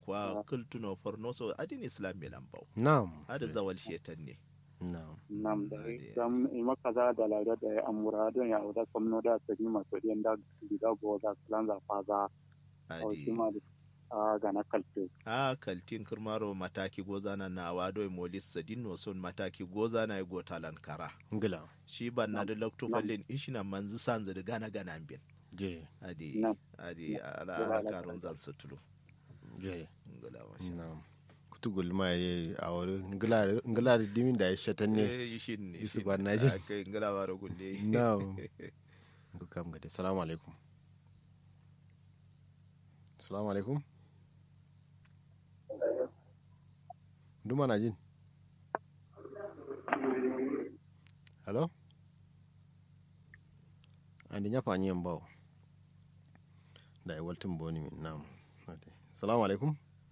kwa kultuno forno so adin islam be lambau na'am hada zawal shetan ne na'am nam da Ade. dam ima kaza da la da ya amura don ya oda komno da ta ma so den da da go da klanza faza o adi shima da a ga na kalte a kaltin kirmaro mataki gozana na wado molis sadin no son mataki gozana go talan kara ngila shi ban na da lokto Nam. fallin ishina manzu sanzu da gana gana bin je adi Nam. adi ala Gila ala ala karun kala. zan sutulu je ngala masha na'am kutu gulma ye a wuri ngila ngila dimin da ya shatan ne eh yishin ne Yusuf yishin ban ne. na ji. Ah, kai ngala waro gulle na'am bukam gade salamu alaikum salamu alaikum duma na jin hello andi ñafa ñiyen bawo da e waltin boni min nam ade salamu alaikum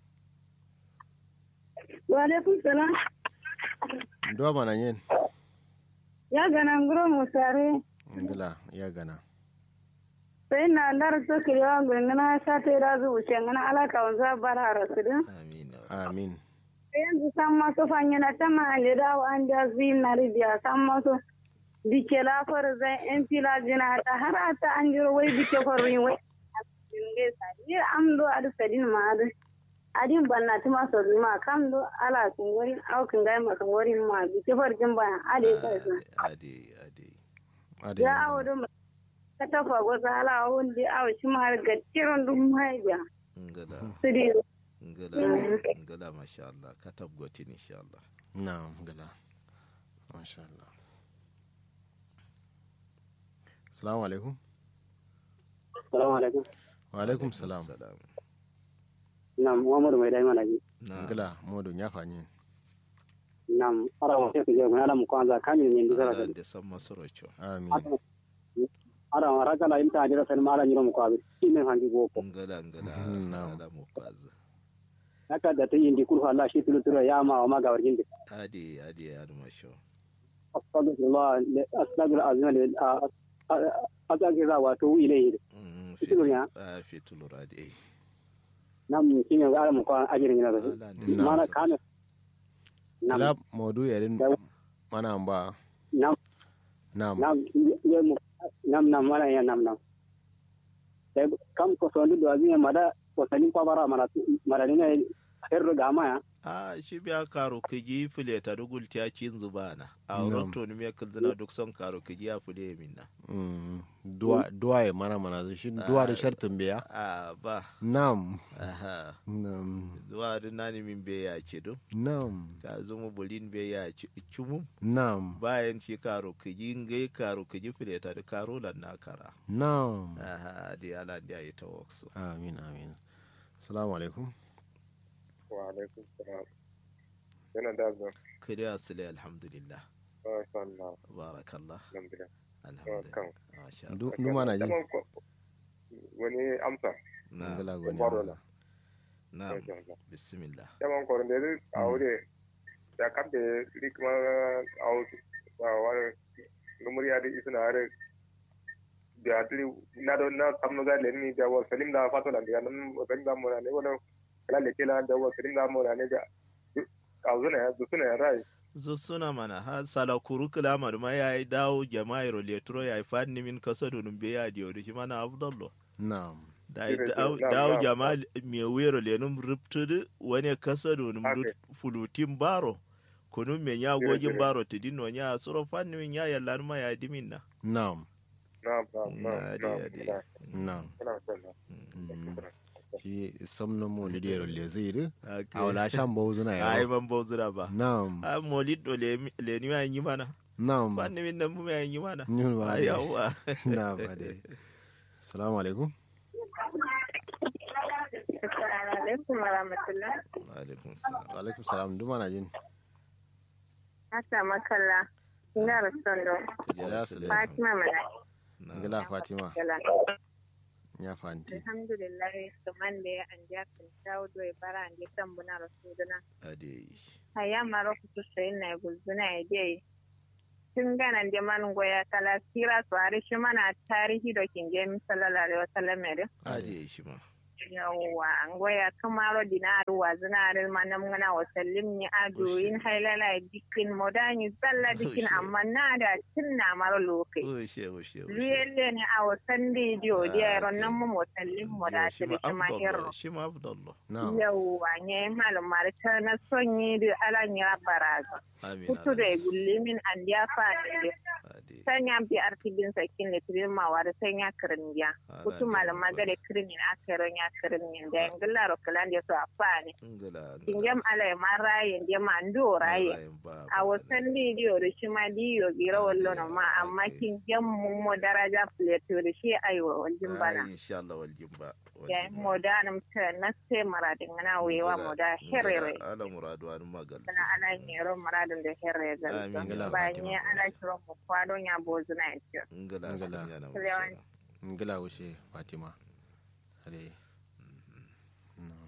Walaikum salam. duwa mana ñen Ya gana nguro musare. ngila ya gana Sai na lar so kiriwa ngana sa ta da zu wuce ngana alaka wanza bara rasidin. amin amin Sai yanzu san masu fanya na ta mahalle da wa an da zin na ribiya san masu dike lafar zan yan fila jina ta har ta an jiro wai dike kwarin wai. Ni am do adu sadin ma adu. Adin banna tuma so zuma kam do ala kun wari au kun gai ma kun wari ma dike farjin bayan ade kai adi adi ade ya awo do ka tafa gwaza ala wanda awo shi ma har gattiran dum haibiya ngala su di ngala ngala masha Allah katab gotin insha Allah na'am ngila masha Allah salamu alaikum assalamu alaikum wa alaikum salam salam nam muhammadu mai dai mana ji na ngila modu ñafa ñen nam ara wa ke je ngala mu kwanza kamin min dizara ala da de samma sorocho amin ara wa raka la imta dira sen mala nyiro mu kwabi shine hangi boko ngala ngala Mhm, na'am. ala mu kwaza haka da ta indi kurfa Allah shi tulu tulu ya ma wa ma ga wargin da adi adi adi masho astagfirullah astagfir azima li astagfir wa to ilayhi Mm, Fitulu fitu- ya? ah, fitulu radi nam shine ga mu kwa ajirin yana da ala de Na'am. mana samma kana nam kila modu yarin Da- mana ba nam nam nam ye mu nam nam mana ya nam nam sai kam ko so ndu azima mada ko sanin kwa bara mara mara ne herro gama ya a shi biya karo kiji file ta dugul ta cin zubana a Nam. roto ni me kildina duk son karo kiji ya file minna Mm, duwa duwa ya mana mana zai shi duwa da shartin biya a ba nam aha nam zuwa da nani min be ya ce do nam ka zuma bulin be ya ci cumum nam bayan ci karo kiji ngai karo kiji file ta da karo lan na kara nam aha di ala ndi ayi ta waksu amin amin salamu alaikum wa alaikum salam yana da zan kiri asile alhamdulillah masha Allah barakallah alhamdulillah alhamdulillah masha Allah du du mana ji Daman ko- wani amsa na ngala goni Baro wala na masha Allah bismillah yaman koron da zai aure ya kamta rikma a wani numuri ya da isa na hare da atli na do na kamno ga le ni da wa salim da fato da ga nan ban da mo ne wala kala le kila da wa salim da mo ne ga kauzuna ya dusuna ya rai zo suna mana ha sala kuru kilama ma ya yi dawo jama'a roletro ya yi fadni min kasa donun be ya diyo da shi mana abdallo nam da Dire- dawo na- dawo na- jama'a me wero lenum riptudu wani kasa donun Ake. fulutin baro kunun me ya Dire- gojin dire. baro tidino ya suro fadni min ya yalla ma ya dimin na nam na na na Na, na de- de. na nam na na Mm. shi somno mo li dero le ziri Okay. awla sham bo zuna ai ya ban bozura ba nam a molid do le le ni ya yi mana nam fadni min nan mu ya yi mana nyun ba ai yawa na ba de assalamu alaikum Assalamu alaikum wa rahmatullah. Wa alaikum salam wa alaikum salam du mana jin Hasa makalla. Ina rasondo. Ya sile. Fatima mana. Na. ngala fatima Kala. ya fanti Alhamdulillah kaman da ya anja kan tawo do bara anje tambuna rasuduna. ade Haya maro ku sai na gulzuna ya dai. Tun gana da man goya kala sira su ari shi mana tarihi da kin je mi sallallahu alaihi wasallam ne. ade shi ma yawwa an goya kamaro dinaru wa zinarin manam ngana wa sallim ni ado Ushe. in hailala dikin modani tsalla dikin Ushe. amma na da tinna maro lokai ushe ushe ushe liyelle ne a wasan didiyo diya Ah, ron nan okay. mu wasallim mu da shi ma ta ma afdallah hero shi ma afdallah na'am yawwa ne malum marta na sonyi da alan ya baraza amin kutu da gulli min an ya fa da ade sanya bi artibin sakin da tirin mawa da sanya kirin biya kutu malum magare kirin na kirin ya kirin min da ngalla ro kalan da so afani ngala kingem ala ma rayen da ma ndo raye a wasan bidiyo da shi ma diyo gira wallo na ma amma kingem mun mo daraja plato da shi ayo waljin bana insha Allah wal jimba ya mo da nam ta na se maradin na wewa mo da herere ala muradu an magal sana ala nyero maradin da herere ga Amin. Ngala ba Fatima. ni ala shiro mo kwado nya bozuna ya ngala Ngala. sun yana Kulewan. mashallah. ngila wuce fatima ade na'am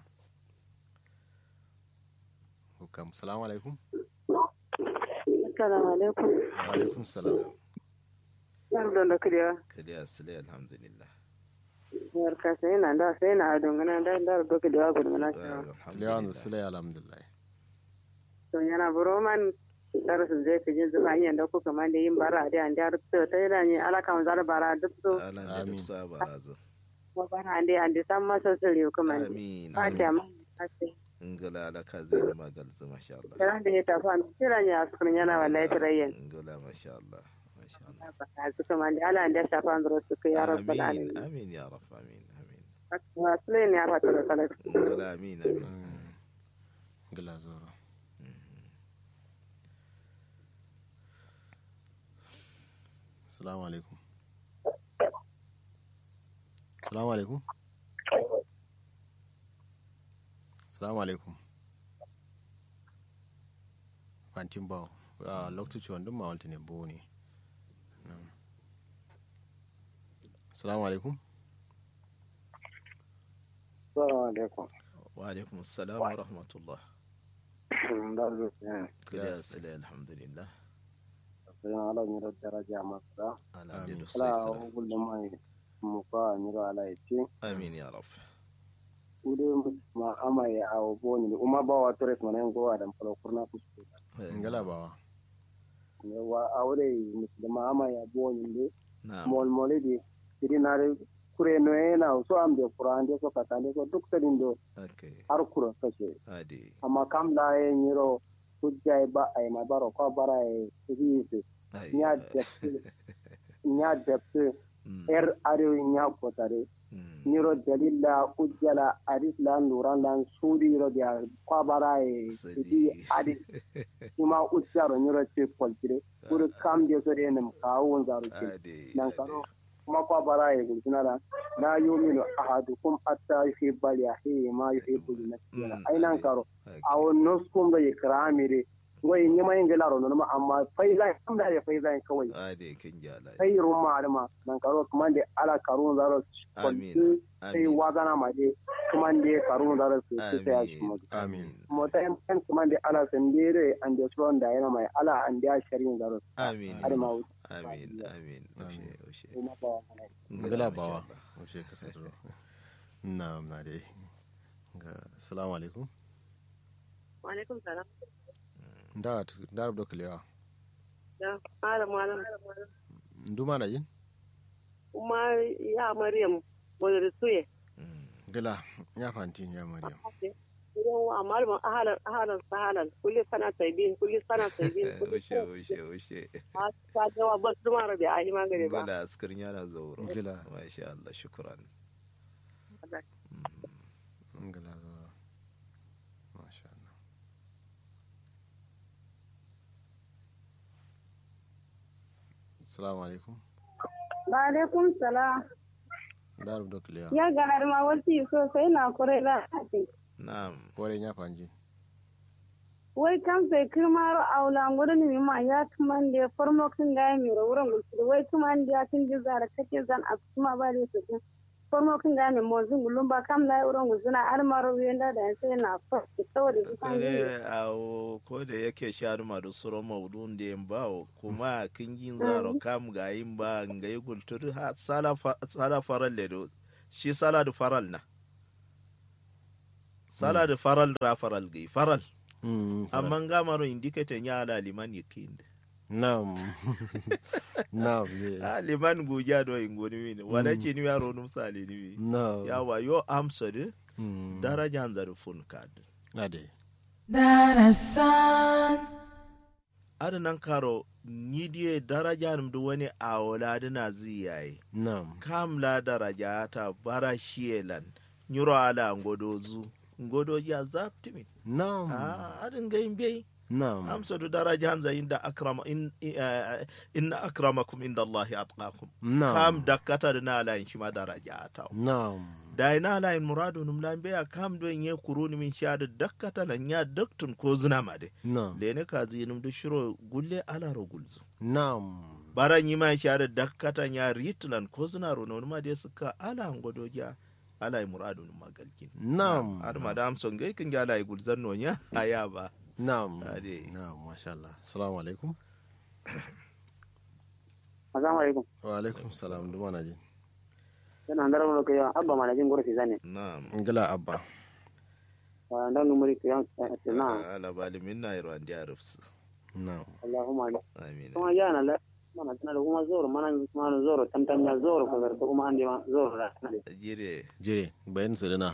hukam salamu alaikum assalamu alaikum wa alaikum salam yar don da kiriya kaliya sile alhamdulillah yar ka sai na da sai na don gana da da do kiriya gudu na shi lewan alhamdulillah sile alhamdulillah to yana buro man dar su zai fi jin zuwa yin da ku kamar da yin bara da an da to ta yi da ni ala kan zar bara duk to ala da Amin. duk sa barazo ko bara an da an da san masa sirri kuma amin ba ta ma ngala ala ka zai magal zu masha Allah Kiran da ya tafi an kira ni a sukun yana wallahi tarayyan. ngala masha Allah masha Allah A suka man da ala da shafa an zuru suka ya rabbal amin alamin. amin ya rab amin amin Wasu ne ya fata da salat. ngala amin amin ngila zoro salamu alaikum salamu alaikum salamu alaikum fantin bawo a lokaci wanda ma walta ne bo ne Na'am. salamu alaikum Assalamu alaikum. wa alaikum assalam wa rahmatullah Da zo ne. kaliya sile alhamdulillah Sai ala ni ro daraja masa. ala da Amin. duk sai Ala sala hukul da mai mu fa ni ro ala yace. amin ya rab Ude ma ama ya awo boni uma ba wa tores mana ngo adam palo kurna kusko. ngala bawa Ne wa awre muslima ama ya boni de na'am mol molidi sirinare kure no ena so ambe kurande so katande so duk tadin do okay har kura kashe. ade amma kam la e nyiro hujja e ba ay ma baro ko bara e riise ai nya depte nya depte Mm, er are nya kotare mm, nyiro dalilla hujjala adis lan nuran lan sudi ro dia ko bara e Sadi. di adi kuma hujjaro nyiro ce poltire pour kam de so de nem kawo zaro ce ade nan ade. karo kuma ko bara e gultinara la yuminu ahadukum hatta yuhibba li akhihi ma yuhibbu li nafsihi Mm, ai nan ade. karo Okay. a wannan skun da ya kira mire wai ni mai ngela ro ma amma fai zai kam da ya fai zai kawai ade kin jala sai rum ma ma nan karo kuma da ala karun zaro Amin. kwalti sai Amin. wazana ma de kuma da karun zaro su su sai shi mu Amin. mota yan kan kuma da ala sandere an da suron da yana mai ala an da sharin zaro amin har ma wuce amin amin ushe ushe ina ba wannan ngala masha bawa Allah. wuce kasar na na dai ga assalamu alaikum Wa alaikum salam. da da rabdo kalewa Ya malam malam. nduma na jin Kuma ya Maryam wani suye. Mm, gala ya fantin ya maryam Idan wa malamin ahalan ahalan sahalan kulli sana taibin kulli sana taibin kulli ushe ushe ushe sana ta jawa bas duma rabi a yi magani ba. ngala askirin yana zauro Ngala. masha Allah shukran ngala zo masha Allah assalamu alaikum Wa alaikum salam. da rabdo kalewa Ya ganar ma wasi sosai na kure da ake. na'am kore ya fanji Wai kan sai kirmaro aula ngurin mi ma ya tuman da farmo kin ga mi ro wurin gusu wai tuman da kin ji zara kake zan a kuma ba da su. Farmo kin ga mi mo zun gulun ba kam la wurin gusu na almaro yanda da sai na fa saboda su kan yi. kare awo ko da yake sharu ma da suro maudun da yin bawo kuma kin yin zaro kam ga yin ba ga yi gultur ha sala fa- sala faral le do shi sala da faral na sala da faral ra faral gai faral Mm, faral. amma gamaro indicate nya ala liman yakinde Naam. Naam. ye. a liman guja do ingoni mini wala ce ni yaro num sale ni mi Naam. yawa yo amsa de Mm. daraja hanzar fun kad Ade. nan karo ni die daraja num du wani awola dina ziyaye Naam. kam la daraja ta bara shielan nyuro ala ngodo zu ngodo ya zaptimi Naam. a adin ga imbe Naam. amsa du daraja hanza inda akrama in eh, inna akramakum inda allahi atqakum Naam. kam dakkata dina ala in shima daraja ta Naam. da ina la in muradu num la be kam do nye kuruni min sha da dakkata la nya daktun ko zina ma de Naam. lene ka zi num du shiro gulle ala ro gulzu Naam. bara nyi ma sha da dakkata nya ritlan ko zina ro non ma de suka ala ngodo ja ala in muradu num magalkin Naam. ar madam son gai kin ga ala i gulzan no nya aya ba Naam. Ade. Naam. Masha Allah. Assalamu alaikum. assalamu alaikum Wa alaikum salam. Duma na ji. yana ndara mo ko ya abba mana jin gorfi zane na'am Ngila abba. wa ndan numuri ko yan na ala bali minna iro andi arfs Naam. allahumma amin kuma yana la mana tana da kuma zoro mana mana zoro tamtam ya zoro ko garta kuma ande ma zoro da jire Jire. Bayan su dina.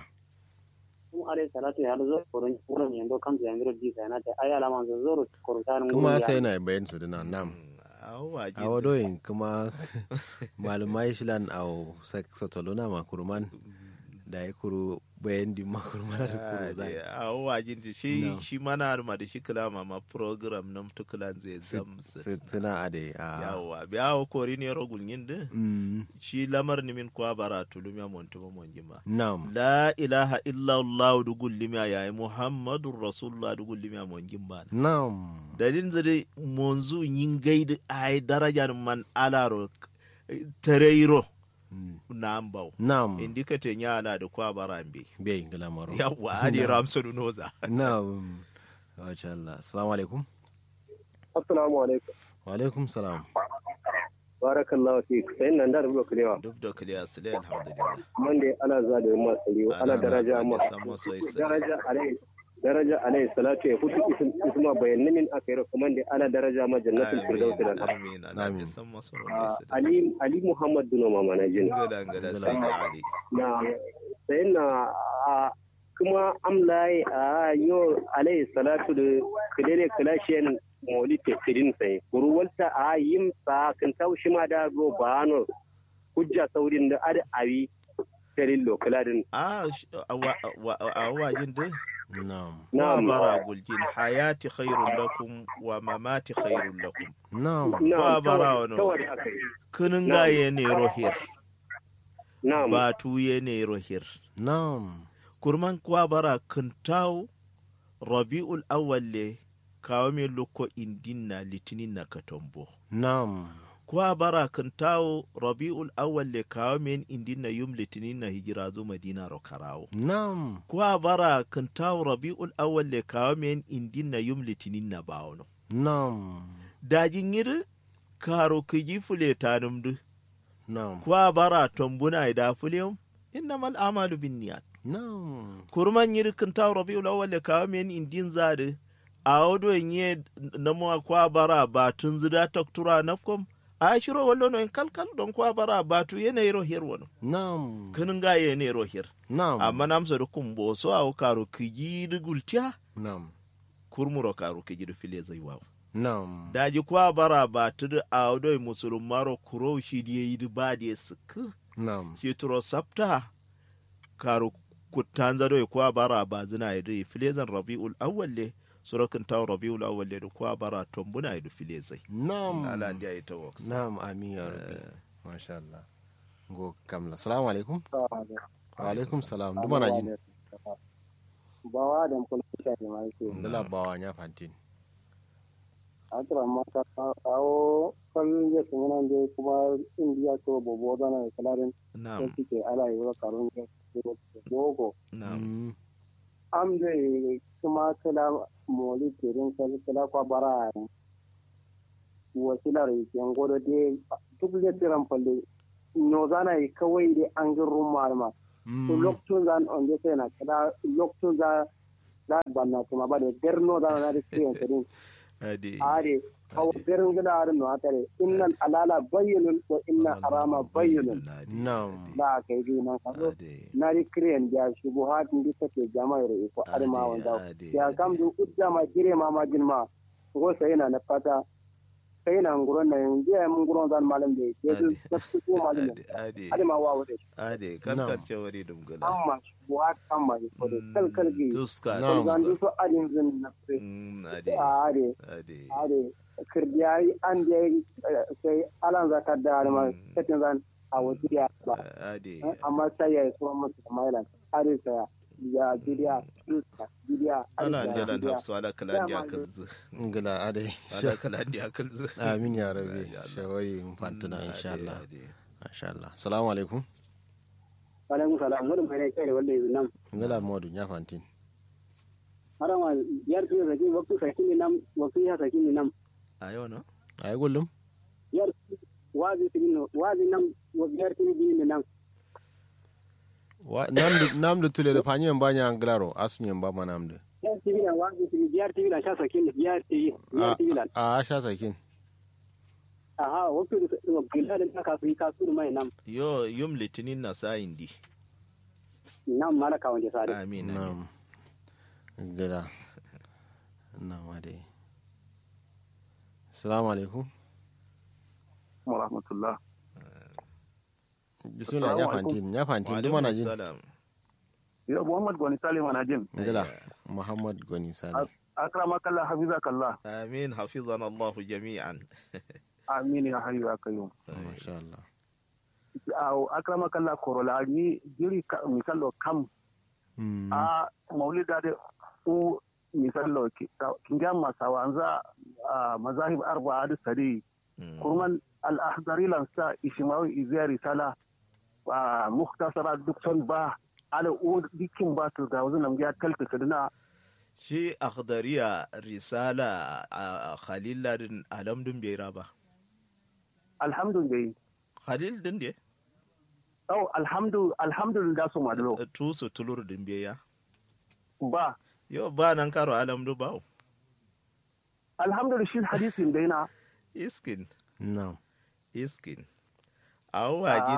kuma alai salatu ya da zoro ko ron yando kan ya ngiro di kana ta ayala man zoro ko tan Kuma sai na bayan su dina. Naam. awa a wadoyin kuma malumai shilan a satolona makurman da ya kuru bayan di makurman da kuru zai a wajin da shi No. shi mana harma da shi kalama ma program nam tukulan zai zamsa tuna a da a yawa biya wa kori ne rogul yin da Mm, shi lamar nimin kwa bara tulum ya montu ma mon jima nam la ilaha illa allah du gullima ya muhammadur rasulullah du gullima mon jimba nam dalin zade monzu yin gaidi ay darajar man alaro tareiro Mm, na ambau nam indikate nyala da kwa barambe bai ingila maro yawa adi ramsonu noza nam Masha Allah assalamu alaikum assalamu alaikum wa alaikum salam barakallahu fi sai nan da rubuta kulewa duk da kiliya sile alhamdulillah man da ana za da ma sari ana daraja ma sama so isa daraja alai daraja alai salatu ya hutu isim isma bayanin min aka yi kuma da ana daraja ma jannatul firdaus da amin amin Amin. sama so Ah, isa ali ali muhammad duno mama na jin ngada ngada sai da ali na sai na ah, kuma amlai a yo alai salatu da kidere kalashen moli te firin sai kurwalta a yim sa kan taushi ma da go bano hujja saurin da ada awi terin lokaladin a sh- a wa- wa- a wajin da nam wa na'am bara guljin hayati khairun lakum wa mamati khairun lakum nam Wa bara wano. kawai aka yi kunin gaye ne rohir na'am ba tuye ne rohir nam kurman kwa bara kintaw rabi'ul awwal le kawo me loko indinna litinin na katombo nam kwa bara kintaw rabi'ul awwal le kawo me indinna yum litinin na hijira zo madina ro karawo nam kwa bara kintaw rabi'ul awwal le kawo me indinna yum litinin na bawono nam dajin yiri karo kiji fule tanum du nam kwa bara tombuna da fulem innamal amalu binniyat nam kurman yiri kintaw rabi'ul awwal le kawo me indin zade a wado nye na mwa kwa bara batun zida taktura nafkom a shiro wallo no en kalkal don kwa bara batu yene ro her wono nam kinin ga yene ro her nam amma namsa da kumbo so aw karo kiji du gultiya nam kurmuro karo kiji du file zai wawo nam daji kwa bara batu da a wado musulun maro kuro shi diye yi ba da suku nam shi turo sabta karo kutanza do kwa bara ba zina yi da file zan rabiul awwal le surakin tawo rabiul awwal le da kwa bara tombuna yi da file zai nam ala ndiya ita works Naam, amin ya rabbi. Masha Allah. Go kamla. Salamu alaikum. Wa alaikum salam. Duma na jin. bawa da mun kuka ne mai ke Dala bawa nya fantin. akira mata kawo kan ya kuma nan dai kuma indiya to bobo da na kalarin na'am sai ke ala yi wa karun ya dogo na'am Mm, am dai kuma kala moli tirin kala kala kwa bara wasilar yan godo dai duk da tiran falle no zana yi kawai dai an gin rumma ma to lokacin zan on je sai na kada lokacin za za banna kuma ba da derno da na da kiyan kadin ade are kawo derin gida are no atare innal alala bayyinun wa inna harama bayyinun Na'am. da kai bi nan kazo ade na ri kiyan da shubuhatin da take jama'a rai ko arma wanda ade ya kam du udda ma gire ma ma jinma go sai na na fata sai na nguron na yanzu ya mun nguron zan malam da ke su su ko malam ade ade ade ma wa wuce ade kalkar cewari dum gala amma shubuhat amma ko da kalkal gi tuska Na'am. zan du tuska so adin zin na sai Mm, ade are ade are kirdiyai an da sai alan zakar da ma Mm. katin zan a wuce ya ba ade amma sai ya yi so musu mailan are sai ya bidiya tuska bidiya ana jalan hafsu ala kalan di akal zu ngila ade ala kalan di akal zu amin ya rabi Ya Allah. shawai fantana Mm, insha ade, Allah ade. insha Allah assalamu alaikum alaikum salam wani mai kai da wanda yanzu nan ngila modu nya fantin harama yar tuyo saki waktu saki ni nam waktu ya saki ni nam ayo no ay gullum yar wazi sigi no wazi nam wa yar tuyo bi ni nam Wa- namdu namdu tule da fanyen banya anglaro asunyen ba ma namdu yar tuyo na wazi sigi yar tuyo na sha saki ni yar tuyo yar a tuyo na a sha sakin aha waktu wa gila da ka su ka su mai nam yo yum litinin na sa indi nam mala ka wanda sare amin amin na'am ngila na'am ade assalamu alaikum wa rahmatullah bismillah nya Assalamu alaikum. fantin nya wa fantin duma na alaikum jin salam ya muhammad gwani salim na jin ngila muhammad goni sale akramakallah hafizakallah amin hafizana allah jami'an amin ya hayyu ya kayyum masha Allah aw akramakallah korola ni jiri ka- misallo kam Mm. a maulida de u misallo ki- ka- kinga masawanza a mazahib arba'a da sari Mm. kurman al-ahdari lansa ishimawi izya risala a muktasara duk son ba ala u dikin ba to ga wazin ya talta kaduna shi akhdariya risala a khalil ladin alamdun bai raba alhamdulillah khalil din de au alhamdu alhamdulillah su madalo tu su tulur din bai ya ba yo ba nan karo alamdu ba alhamdulillah shi hadisin daina iskin na'am iskin awa